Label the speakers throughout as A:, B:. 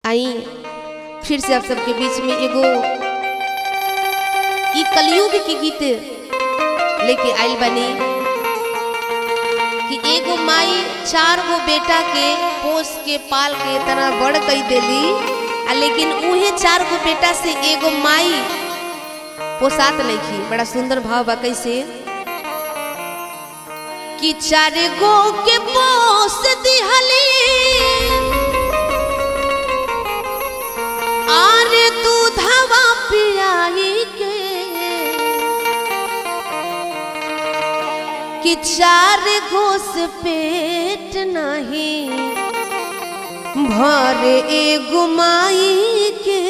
A: आई फिर से आप सबके बीच में एगो ई कलयुग के गीत लेके आइल बनी कि एगो माई चार गो बेटा के पोस के पाल के इतना बड़ कई देली आ लेकिन उहे चार गो बेटा से एगो माई पोसात नहीं बड़ा सुंदर भाव बा कैसे कि चार गो के पोस दिहली आर दूधवा पियाई के कि चार घोस पेट नहीं भर एगो माई के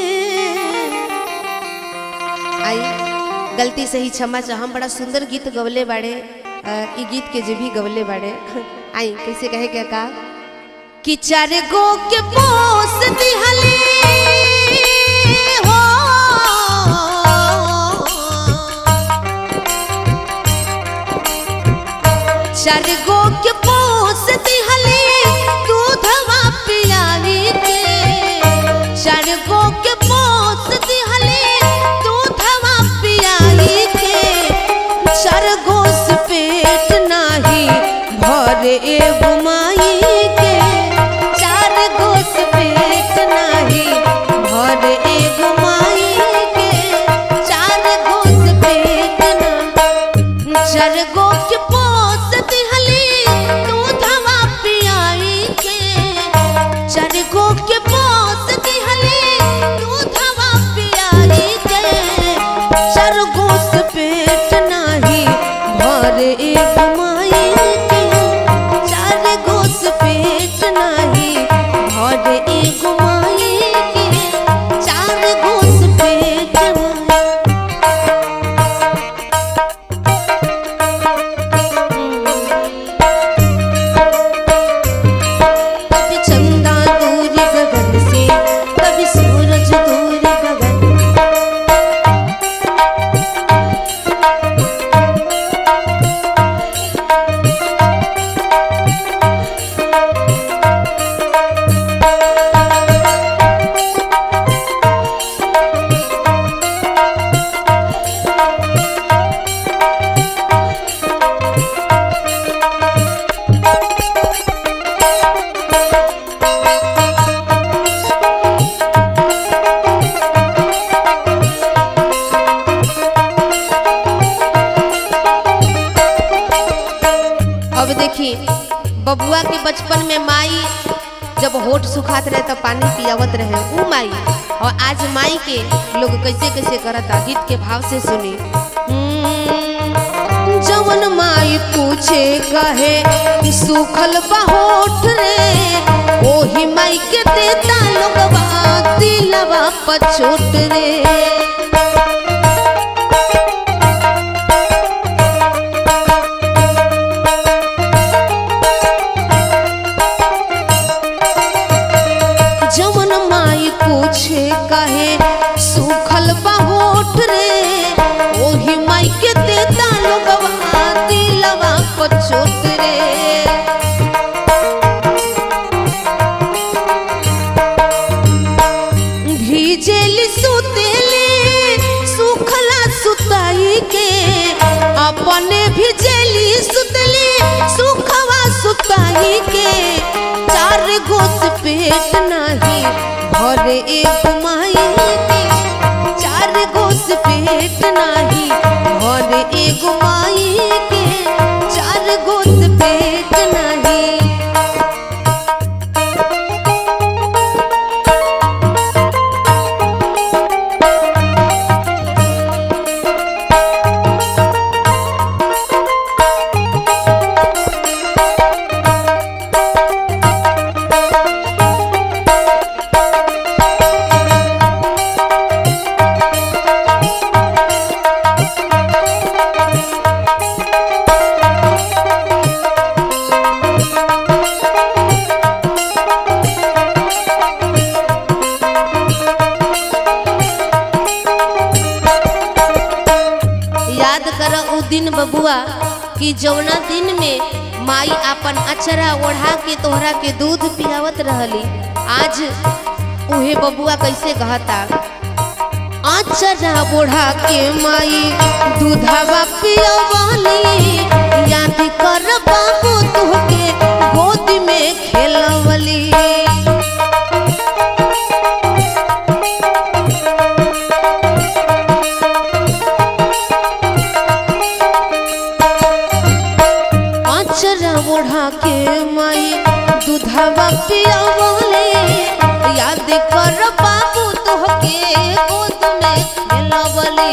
A: आई गलती से ही क्षमा चाह हम बड़ा सुंदर गीत गवले बाड़े अ, ई गीत के जे भी गवले बाड़े आई कैसे कहे क्या का कि चार गो के पोस दिहले हो चार गो के पोस दिहले दूधवा पियावी के चार गो के पोस दिहले दूधवा पियावी के चार गो से पेट नाही भरे एगो माई के चार गो से पेट नाही भरे एगो माई के चार गो से पेट ना चार गो के पोस दिहली दूधवा पियाई के चार गो के पोस दिहली दूधवा पियाई के चार गो से पेट नाही भरे एक माई के चार गो से पेट नाही भरे एक माई के चार गो से पेट नाही कभी चंदा दूर गगन से कभी सूरज दूर गगन अब देखी बबुआ के बचपन में माई जब होठ सुखात रहे तो पानी पियावत रहे ऊ माई और आज माई के लोग कैसे कैसे करता गीत के भाव से सुनी हम्म, जवन माई पूछे कहे कि सूखल बा होठ रे ओही माई के देता लोगवा दिलवा पछोट रे जवन माई पूछे कहे सूखल होठ रे ओही माई के देता लोगवा दिलवा पछोट रे भीजेली सुतेले सुखला सुताई के अपने भीजेली सुतली सुखवा सुताई के चार गोस पेट नाही भरे एक माई के चार गोस पेट नाही भरे एक माई के चार गोस पेट नाही याद कर उ दिन बबुआ कि जौना दिन में माई अपन अचरा ओढ़ा के तोहरा के दूध पियावत रहली आज उहे बबुआ कैसे कहता आचरा बोढ़ा के माई दूधवा पियवली याद कर बाबू तुहके गोद में खेलवली आचरा ओढ़ा के माई दूधवा पियवले याद कर बाबू तोहके गोद में खेलवले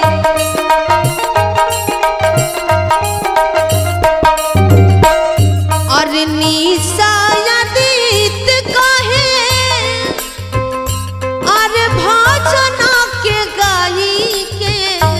A: और निशा यादित कहे और भजना के गाई के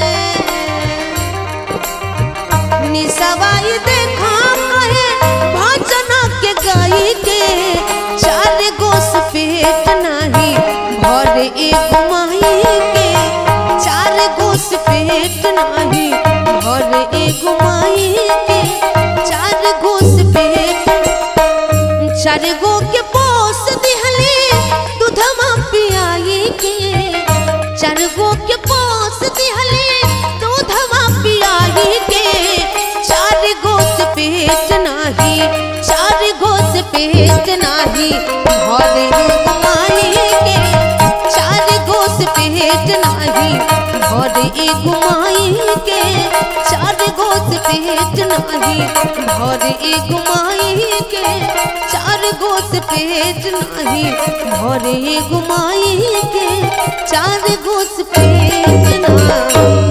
A: निसवाई देखा कहे भजन के गाई के चार गोस पेट नाही भर एक माई के चार गोस पेट नाही भर एक माई के चार गोस पेट चार गो के पोस दिहले दूधमा पियाई के चार गो के पोस दिहले दूधमा पियाई के चार गोस पेट नाही चार गोस पेट नाही भर माई के चार गोस पेट नाही भर एक माई के चार गोस पेट नाही भर एक माई के चार गोस पेट नाही भर एक माई के चार गोस पेट नाही